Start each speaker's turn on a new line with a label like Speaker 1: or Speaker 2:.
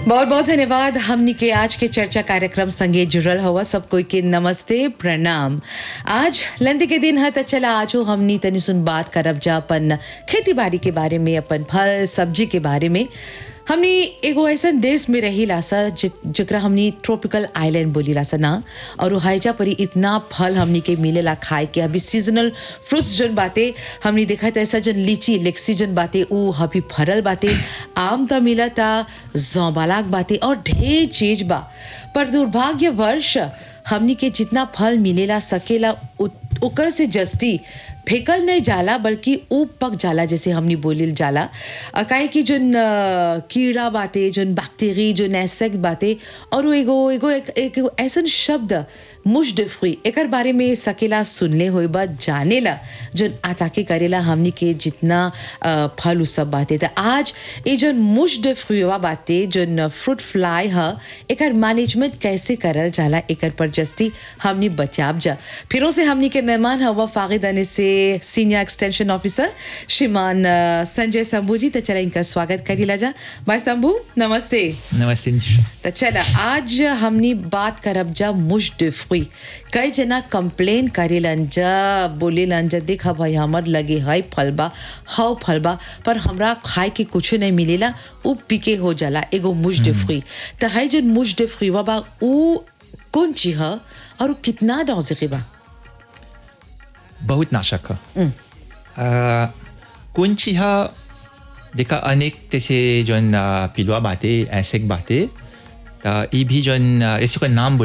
Speaker 1: बहुत बहुत धन्यवाद हमनी के आज के चर्चा कार्यक्रम संगे जुड़ल हुआ सब कोई के नमस्ते प्रणाम आज लंदी के दिन है त चला आजो हमनी तनी सुन बात करब जा अपन खेती बाड़ी के बारे में अपन फल सब्जी के बारे में हमनी एगो ऐसन देश में रही लासा जकरा हमनी ट्रॉपिकल आइलैंड बोली लासा ना और वो हाइजा परी इतना फल हमनी के मिलेला खाए के अभी सीजनल फ्रूट्स जोन बाते हमनी देखा त ऐसा जोन लीची लेक्सी जोन बाते ऊ अभी फरल बाते आम त मिलता जौबालाक बाते और ढेर चीज बा पर दुर्भाग्यवश हमनी के जितना फल मिलेला सकेला उ- ओकर से जस्ती फेकल नहीं जाला बल्कि ऊ पक जाला जैसे हमनी बोलिल जाला अ, काहे कि जोन अ, कीड़ा बाते जोन बैक्टीरी जोन एसेक बाते और वो एगो एगो एक, एक एगो ऐसन शब्द मुश de fruit एकर बारे में सकेला सुनले होई बा जानेला जोन आताके करेला हमनी के जितना अ, फल उ सब बाते त आज ये जोन मुश de fruit वा बाते जोन फ्रूट फ्लाई ह एकर मैनेजमेंट कैसे करल जाला एकर पर जस्ती हमनी बतियाब जा फिरों से हमनी के मेहमान हवा फागिद अने से सीनियर एक्सटेंशन ऑफिसर श्रीमान अ, संजय शंभू जी तो चला इनका स्वागत करीला जा भाई शंभू नमस्ते
Speaker 2: नमस्ते निशा
Speaker 1: तो चला आज हमनी बात करब जा मुश de fruit कई जना कंप्लेन करेलन जा बोलेलन जा देख भाई हमर लगे है फलबा हव फलबा पर हमरा खाए के कुछ नहीं मिलेला उ पीके हो जाला एगो मुश de fruit तो है जो मुश de fruit वा बा उ कौन चीज ह और उ कितना डॉजे बा
Speaker 2: बहुत नाशक है कोणची हा देखा अनेक तसे जोन अ, पिलवा बाते ऐसे बाते त ई भी जोन अ, ऐसे कोई नाम